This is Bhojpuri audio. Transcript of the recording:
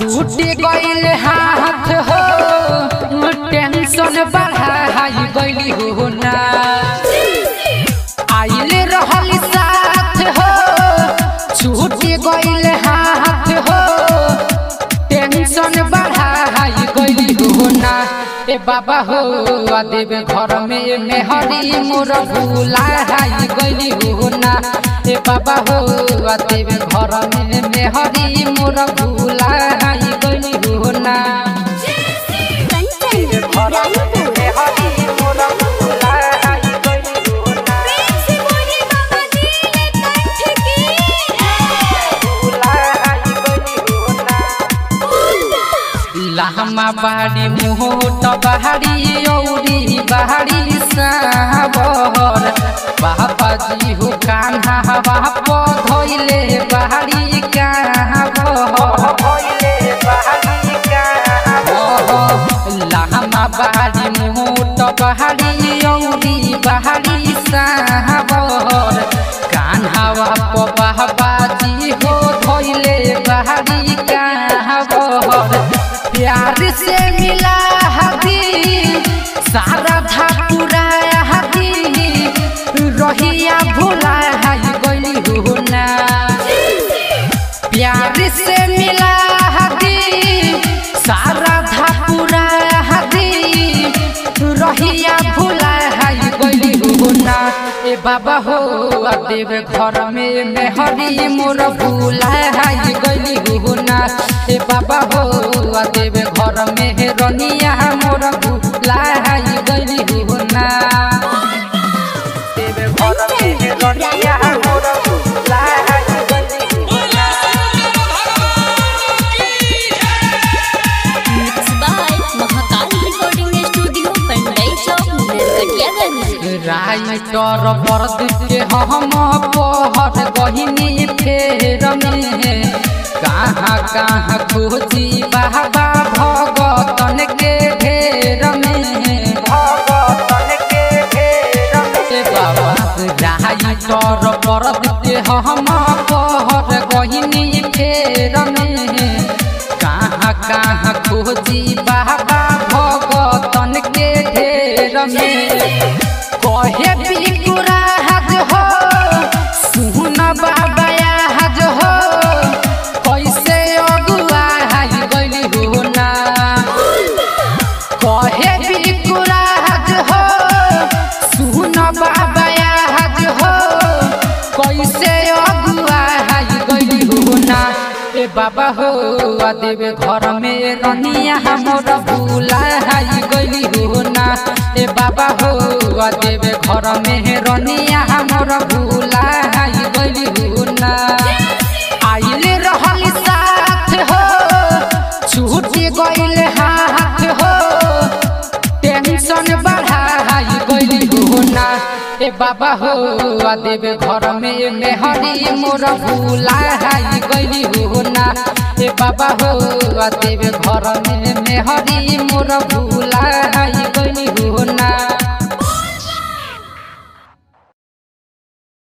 छूट गईल हाथ हो टेंशन बढ़ाई गईली हो ना आइल रहल साथ हो छूट गईल हाथ हो टेंशन बढ़ाई गईली हो ना ए बाबा हो आ देवे घर में मेहरी मोर भूलाई गईली हो ना ए बाबा हो आ देवे घर में मेहरी मोर भूलाई गईली हो ना कंचन इब्राहिमपुर मेहरी मोर भूलाई गईली हो ना प्रेम से बोले बाबा नीलकंठ की भूलाई गईली हो ना लहमा बाड़ी मुहोट बहाड़ी औरी बहाड़ी साबर बाबा जी हो कान्हा बाप धोइले बहाड़ी लहमा बाड़ी मुहोट बहाड़ी औरी बहाड़ी साबर कान्हा बाप बाबा जी हो धोइले बहाड़ी काबर प्यार से मिला हदी सारा धापुरा हदी रहिया भुला गई हो ना प्यार से मिला हदी सारा धापुरा हदी रहिया भुला गई हो ना ए बाबा हो आ देव घर में मेहरी मोर भूला गई हो ना ए बाबा हो आ देव घर में रनिया मोर भूला गई हो ना देव घर में रनिया मोर भूला गई हो ना mix by Mahakal recording studio Pandai चौक नरकटियागंज राइटर परद के हम पहर गहिनी फेर में कहाँ कहाँ खोजी बाबा भगतन के ढेर में भगतन के ढेर में बाबा राइटर परद के हम पहर गहिनी फेर में कहाँ कहाँ खोजी बाबा भगतन के ढेर में कहे बिकुरा हज हो सुन बाबा हज हो कैसे अगुआ हाई गइली हो ना कहे बिकुरा हज हो सुन बाबा हज हो कैसे अगुआ हाई गइली हो ना ए बाबा हो आ देवे घर में रनिया हमर भूला हाई गइली हो ना ए बाबा हो आ देवे घर में रनिया हमर भूला हाई गइली हो ना आइल रहल साथ हो छूट गइल हाथ हो टेंशन बढ़ाई गइली हो ना ए बाबा हो आ देवे घर में मेहरी मोर भूलाई गइली हो ना ए बाबा हो आ देवे घर में मेहरी मोर भूला